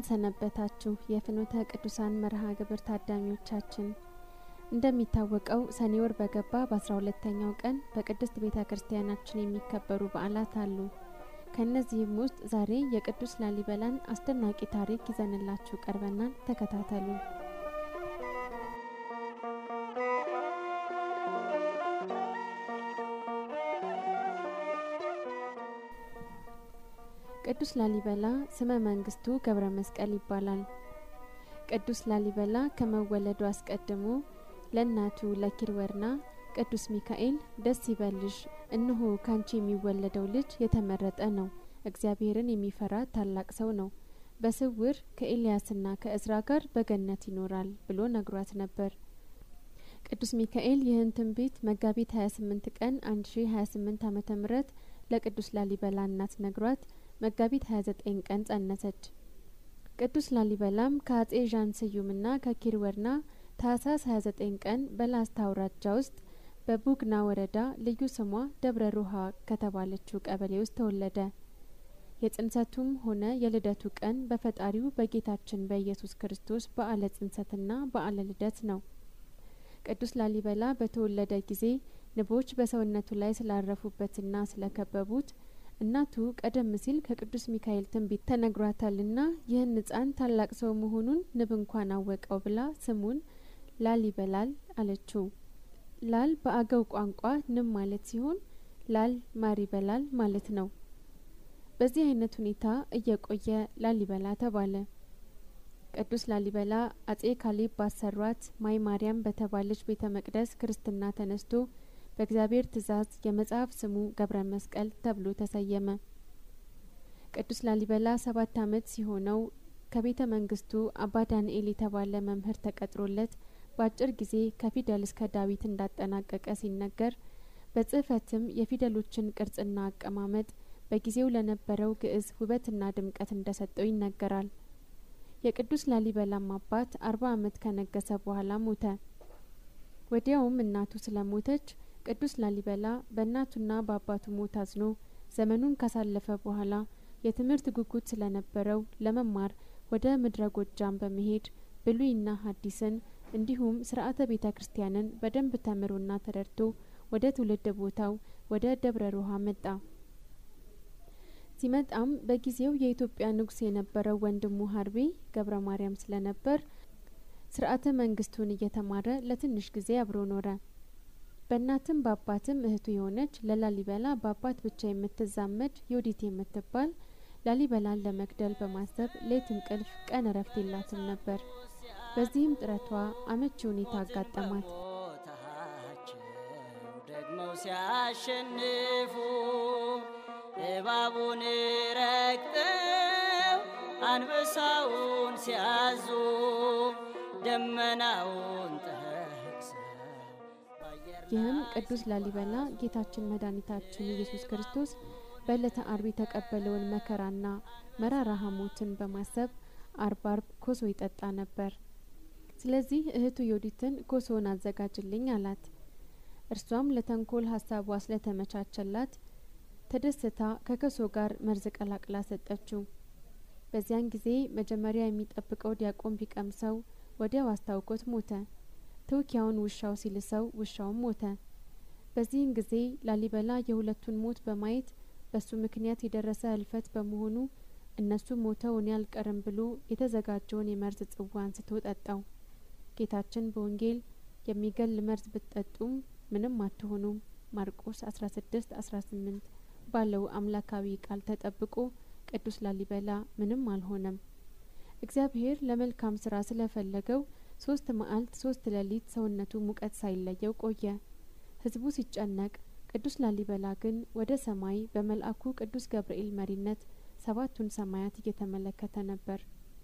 ሰነበታችሁ የፍኖተ ቅዱሳን መርሃ ግብር ታዳሚዎቻችን። እንደሚታወቀው ሰኔ ወር በገባ በአስራ ሁለተኛው ቀን በቅድስት ቤተ ክርስቲያናችን የሚከበሩ በዓላት አሉ። ከእነዚህም ውስጥ ዛሬ የቅዱስ ላሊበላን አስደናቂ ታሪክ ይዘንላችሁ ቀርበናል። ተከታተሉ። ቅዱስ ላሊበላ ስመ መንግስቱ ገብረ መስቀል ይባላል። ቅዱስ ላሊበላ ከመወለዱ አስቀድሞ ለእናቱ ለኪርወርና ቅዱስ ሚካኤል ደስ ይበልሽ፣ እነሆ ካንቺ የሚወለደው ልጅ የተመረጠ ነው፣ እግዚአብሔርን የሚፈራ ታላቅ ሰው ነው፣ በስውር ከኤልያስና ከእዝራ ጋር በገነት ይኖራል ብሎ ነግሯት ነበር። ቅዱስ ሚካኤል ይህን ትንቢት መጋቢት 28 ቀን 1028 ዓመተ ምህረት ለቅዱስ ላሊበላ እናት ነግሯት መጋቢት 29 ቀን ጸነሰች። ቅዱስ ላሊበላም ከአጼ ዣን ስዩምና ከኪርወርና ታህሳስ 29 ቀን በላስታ አውራጃ ውስጥ በቡግና ወረዳ ልዩ ስሟ ደብረ ሩሃ ከተባለችው ቀበሌ ውስጥ ተወለደ። የጽንሰቱም ሆነ የልደቱ ቀን በፈጣሪው በጌታችን በኢየሱስ ክርስቶስ በዓለ ጽንሰትና በዓለ ልደት ነው። ቅዱስ ላሊበላ በተወለደ ጊዜ ንቦች በሰውነቱ ላይ ስላረፉበትና ስለከበቡት እናቱ ቀደም ሲል ከቅዱስ ሚካኤል ትንቢት ተነግሯታልና ይህን ሕፃን ታላቅ ሰው መሆኑን ንብ እንኳን አወቀው ብላ ስሙን ላሊበላል አለችው። ላል በአገው ቋንቋ ንብ ማለት ሲሆን ላል ማር ይበላል ማለት ነው። በዚህ አይነት ሁኔታ እየቆየ ላሊበላ ተባለ። ቅዱስ ላሊበላ አጼ ካሌብ ባሰሯት ማይ ማርያም በተባለች ቤተ መቅደስ ክርስትና ተነስቶ በእግዚአብሔር ትእዛዝ የመጽሐፍ ስሙ ገብረ መስቀል ተብሎ ተሰየመ። ቅዱስ ላሊበላ ሰባት ዓመት ሲሆነው ከቤተ መንግስቱ አባ ዳንኤል የተባለ መምህር ተቀጥሮለት በአጭር ጊዜ ከፊደል እስከ ዳዊት እንዳጠናቀቀ ሲነገር በጽህፈትም የፊደሎችን ቅርጽና አቀማመጥ በጊዜው ለነበረው ግዕዝ ውበትና ድምቀት እንደሰጠው ይነገራል። የቅዱስ ላሊበላም አባት አርባ ዓመት ከነገሰ በኋላ ሞተ። ወዲያውም እናቱ ስለሞተች ቅዱስ ላሊበላ በእናቱና በአባቱ ሞት አዝኖ ዘመኑን ካሳለፈ በኋላ የትምህርት ጉጉት ስለነበረው ለመማር ወደ ምድረ ጎጃም በመሄድ ብሉይና ሐዲስን እንዲሁም ስርዓተ ቤተ ክርስቲያንን በደንብ ተምሮና ተረድቶ ወደ ትውልድ ቦታው ወደ ደብረ ሮሃ መጣ። ሲመጣም በጊዜው የኢትዮጵያ ንጉሥ የነበረው ወንድሙ ሀርቤ ገብረ ማርያም ስለነበር ስርዓተ መንግስቱን እየተማረ ለትንሽ ጊዜ አብሮ ኖረ። በእናትም በአባትም እህቱ የሆነች ለላሊበላ በአባት ብቻ የምትዛመድ ዮዲት የምትባል ላሊበላን ለመግደል በማሰብ ሌት እንቅልፍ ቀን እረፍት የላትም ነበር። በዚህም ጥረቷ አመቺ ሁኔታ አጋጠማት። ደግመው ሲያሸንፉ እባቡን ረግጠው አንበሳውን ሲያዙ ደመናውን ጠቅሰው ይህም ቅዱስ ላሊበላ ጌታችን መድኃኒታችን ኢየሱስ ክርስቶስ በዕለተ አርብ የተቀበለውን መከራና መራራ ሐሞትን በማሰብ አርብ አርብ ኮሶ ይጠጣ ነበር። ስለዚህ እህቱ ዮዲትን ኮሶውን አዘጋጅልኝ አላት። እርሷም ለተንኮል ሀሳቧ ስለተመቻቸላት ተደስታ ከኮሶ ጋር መርዝ ቀላቅላ ሰጠችው። በዚያን ጊዜ መጀመሪያ የሚጠብቀው ዲያቆን ቢቀምሰው ወዲያው አስታውቆት ሞተ። ትውኪያውን ውሻው ሲልሰው ውሻውም ሞተ። በዚህን ጊዜ ላሊበላ የሁለቱን ሞት በማየት በሱ ምክንያት የደረሰ ህልፈት በመሆኑ እነሱ ሞተው እኔ አልቀርም ብሎ የተዘጋጀውን የመርዝ ጽዋ አንስቶ ጠጣው። ጌታችን በወንጌል የሚገል መርዝ ብትጠጡም ምንም አትሆኑም ማርቆስ 16 18 ባለው አምላካዊ ቃል ተጠብቆ ቅዱስ ላሊበላ ምንም አልሆነም። እግዚአብሔር ለመልካም ስራ ስለፈለገው ሶስት መዓልት ሶስት ሌሊት ሰውነቱ ሙቀት ሳይለየው ቆየ። ህዝቡ ሲጨነቅ፣ ቅዱስ ላሊበላ ግን ወደ ሰማይ በመልአኩ ቅዱስ ገብርኤል መሪነት ሰባቱን ሰማያት እየተመለከተ ነበር።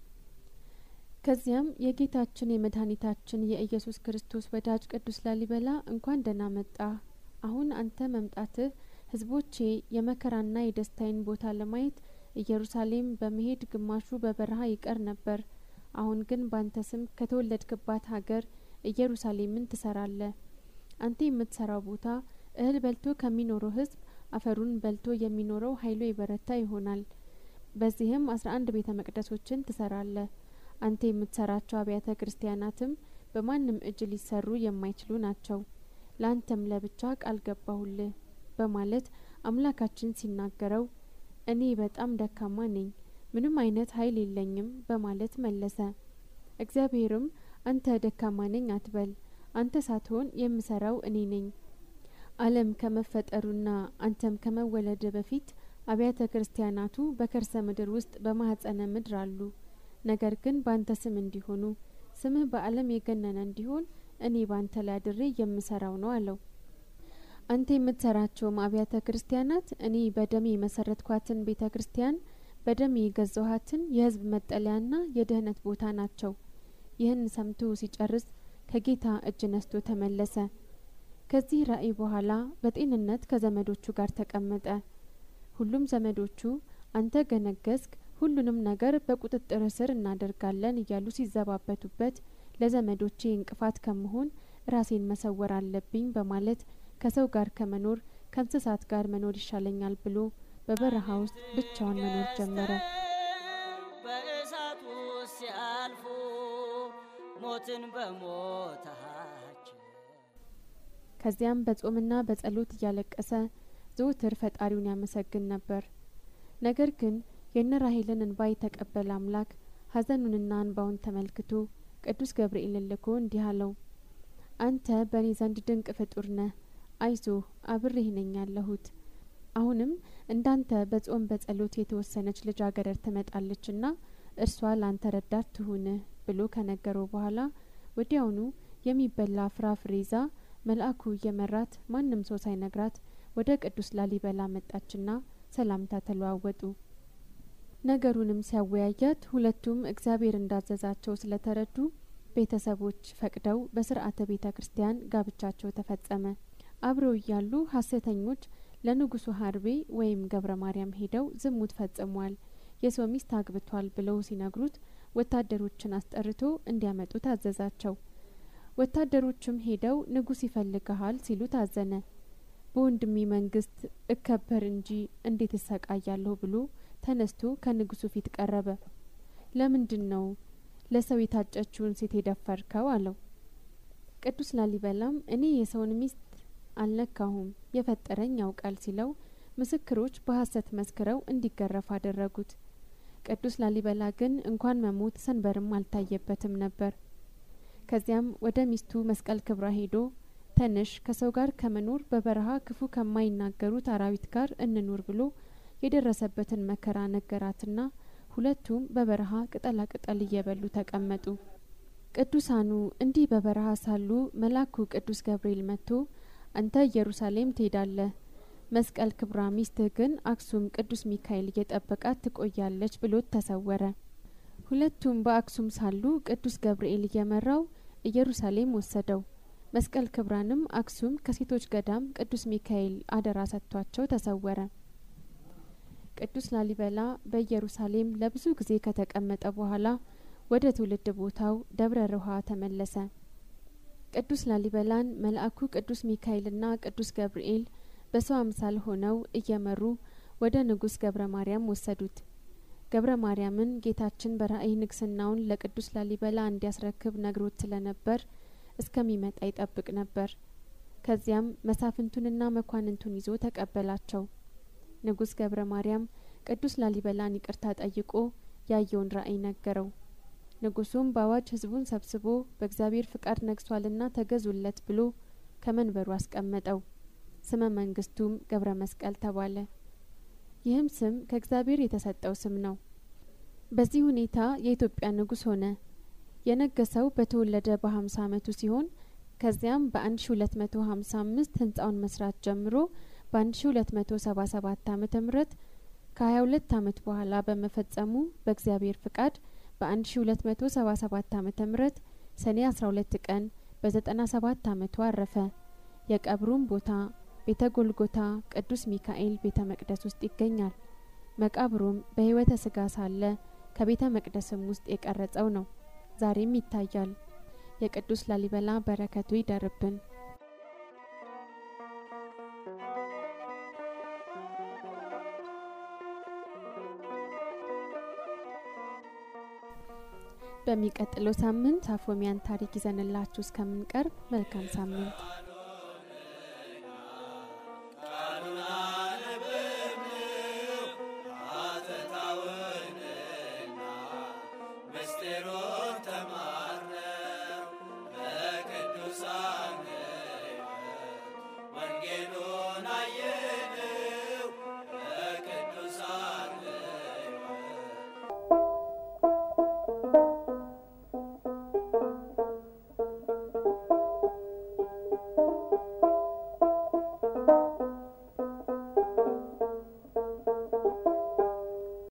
ከዚያም የጌታችን የመድኃኒታችን የኢየሱስ ክርስቶስ ወዳጅ ቅዱስ ላሊበላ እንኳን ደህና መጣ። አሁን አንተ መምጣትህ ህዝቦቼ የመከራና የደስታዬን ቦታ ለማየት ኢየሩሳሌም በመሄድ ግማሹ በበረሃ ይቀር ነበር። አሁን ግን ባንተ ስም ከተወለድክባት ሀገር ኢየሩሳሌምን ትሰራለህ። አንተ የምትሰራው ቦታ እህል በልቶ ከሚኖረው ህዝብ አፈሩን በልቶ የሚኖረው ኃይሉ የበረታ ይሆናል። በዚህም አስራ አንድ ቤተ መቅደሶችን ትሰራለህ። አንተ የምትሰራቸው አብያተ ክርስቲያናትም በማንም እጅ ሊሰሩ የማይችሉ ናቸው። ለአንተም ለብቻ ቃል ገባሁልህ በማለት አምላካችን ሲናገረው እኔ በጣም ደካማ ነኝ፣ ምንም አይነት ኃይል የለኝም በማለት መለሰ። እግዚአብሔርም አንተ ደካማ ነኝ አትበል፣ አንተ ሳትሆን የምሰራው እኔ ነኝ። ዓለም ከመፈጠሩና አንተም ከመወለድ በፊት አብያተ ክርስቲያናቱ በከርሰ ምድር ውስጥ በማህጸነ ምድር አሉ። ነገር ግን በአንተ ስም እንዲሆኑ ስምህ በዓለም የገነነ እንዲሆን እኔ ባንተ ላይ አድሬ የምሰራው ነው አለው። አንተ የምትሰራቸውም አብያተ ክርስቲያናት እኔ በደሜ የመሰረትኳትን ቤተ ክርስቲያን በደሜ የገዛኋትን የሕዝብ መጠለያና የድህነት ቦታ ናቸው። ይህን ሰምቶ ሲጨርስ ከጌታ እጅ ነስቶ ተመለሰ። ከዚህ ራእይ በኋላ በጤንነት ከዘመዶቹ ጋር ተቀመጠ። ሁሉም ዘመዶቹ አንተ ገነገስክ፣ ሁሉንም ነገር በቁጥጥር ስር እናደርጋለን እያሉ ሲዘባበቱበት ለዘመዶቼ እንቅፋት ከመሆን ራሴን መሰወር አለብኝ በማለት ከሰው ጋር ከመኖር ከእንስሳት ጋር መኖር ይሻለኛል ብሎ በበረሃ ውስጥ ብቻውን መኖር ጀመረ። በእሳት ውስጥ ሲያልፉ ሞትን በሞታቸው ከዚያም በጾምና በጸሎት እያለቀሰ ዘውትር ፈጣሪውን ያመሰግን ነበር። ነገር ግን የነ ራሄልን እንባ የተቀበለ አምላክ ሐዘኑንና እንባውን ተመልክቶ ቅዱስ ገብርኤልን ልኮ እንዲህ አለው፣ አንተ በእኔ ዘንድ ድንቅ ፍጡር ነህ። አይዞህ አብሬህ ነኝ ያለሁት። አሁንም እንዳንተ በጾም በጸሎት የተወሰነች ልጃገረድ ትመጣለችና እርሷ ላንተ ረዳት ትሁንህ ብሎ ከነገረው በኋላ ወዲያውኑ የሚበላ ፍራፍሬ ይዛ መልአኩ እየመራት ማንም ሰው ሳይነግራት ወደ ቅዱስ ላሊበላ መጣችና ሰላምታ ተለዋወጡ። ነገሩንም ሲያወያያት ሁለቱም እግዚአብሔር እንዳዘዛቸው ስለተረዱ ቤተሰቦች ፈቅደው በስርዓተ ቤተ ክርስቲያን ጋብቻቸው ተፈጸመ። አብረው እያሉ ሐሰተኞች ለንጉሱ ሀርቤ ወይም ገብረ ማርያም ሄደው ዝሙት ፈጽሟል፣ የሰው ሚስት አግብቷል ብለው ሲነግሩት ወታደሮችን አስጠርቶ እንዲያመጡ ታዘዛቸው። ወታደሮችም ሄደው ንጉስ ይፈልግሃል ሲሉ ታዘነ። በወንድሜ መንግስት እከበር እንጂ እንዴት እሰቃያለሁ ብሎ ተነስቶ ከንጉሱ ፊት ቀረበ። ለምንድን ነው ለሰው የታጨችውን ሴት የደፈርከው? አለው። ቅዱስ ላሊበላም እኔ የሰውን ሚስት አልነካሁም የፈጠረኝ ያውቃል ሲለው ምስክሮች በሐሰት መስክረው እንዲገረፍ አደረጉት። ቅዱስ ላሊበላ ግን እንኳን መሞት ሰንበርም አልታየበትም ነበር። ከዚያም ወደ ሚስቱ መስቀል ክብራ ሄዶ ተንሽ ከሰው ጋር ከመኖር በበረሃ ክፉ ከማይናገሩት አራዊት ጋር እንኑር ብሎ የደረሰበትን መከራ ነገራትና ሁለቱም በበረሃ ቅጠላ ቅጠል እየበሉ ተቀመጡ። ቅዱሳኑ እንዲህ በበረሃ ሳሉ መልአኩ ቅዱስ ገብርኤል መጥቶ አንተ ኢየሩሳሌም ትሄዳለህ፣ መስቀል ክብራ ሚስትህ ግን አክሱም ቅዱስ ሚካኤል እየጠበቃት ትቆያለች ብሎት ተሰወረ። ሁለቱም በአክሱም ሳሉ ቅዱስ ገብርኤል እየመራው ኢየሩሳሌም ወሰደው። መስቀል ክብራንም አክሱም ከሴቶች ገዳም ቅዱስ ሚካኤል አደራ ሰጥቷቸው ተሰወረ። ቅዱስ ላሊበላ በኢየሩሳሌም ለብዙ ጊዜ ከተቀመጠ በኋላ ወደ ትውልድ ቦታው ደብረ ሮሃ ተመለሰ። ቅዱስ ላሊበላን መልአኩ ቅዱስ ሚካኤልና ቅዱስ ገብርኤል በሰው አምሳል ሆነው እየመሩ ወደ ንጉስ ገብረ ማርያም ወሰዱት። ገብረ ማርያምን ጌታችን በራእይ ንግስናውን ለቅዱስ ላሊበላ እንዲያስረክብ ነግሮት ስለነበር እስከሚመጣ ይጠብቅ ነበር። ከዚያም መሳፍንቱንና መኳንንቱን ይዞ ተቀበላቸው። ንጉስ ገብረ ማርያም ቅዱስ ላሊበላን ይቅርታ ጠይቆ ያየውን ራእይ ነገረው። ንጉሱም በአዋጅ ህዝቡን ሰብስቦ በእግዚአብሔር ፍቃድ ነግሷልና ተገዙለት ብሎ ከመንበሩ አስቀመጠው። ስመ መንግስቱም ገብረ መስቀል ተባለ። ይህም ስም ከእግዚአብሔር የተሰጠው ስም ነው። በዚህ ሁኔታ የኢትዮጵያ ንጉስ ሆነ። የነገሰው በተወለደ በሀምሳ አመቱ ሲሆን ከዚያም በ1255 ህንጻውን መስራት ጀምሮ በ1277 ዓመተ ምህረት ከ22 አመት በኋላ በመፈጸሙ በእግዚአብሔር ፍቃድ በ1277 ዓመተ ምህረት ሰኔ 12 ቀን በ97 አመቱ አረፈ። የቀብሩም ቦታ ቤተ ጎልጎታ ቅዱስ ሚካኤል ቤተ መቅደስ ውስጥ ይገኛል። መቃብሩም በህይወተ ስጋ ሳለ ከቤተ መቅደስም ውስጥ የቀረጸው ነው። ዛሬም ይታያል። የቅዱስ ላሊበላ በረከቱ ይደርብን። በሚቀጥለው ሳምንት አፎሚያን ታሪክ ይዘንላችሁ እስከምንቀርብ መልካም ሳምንት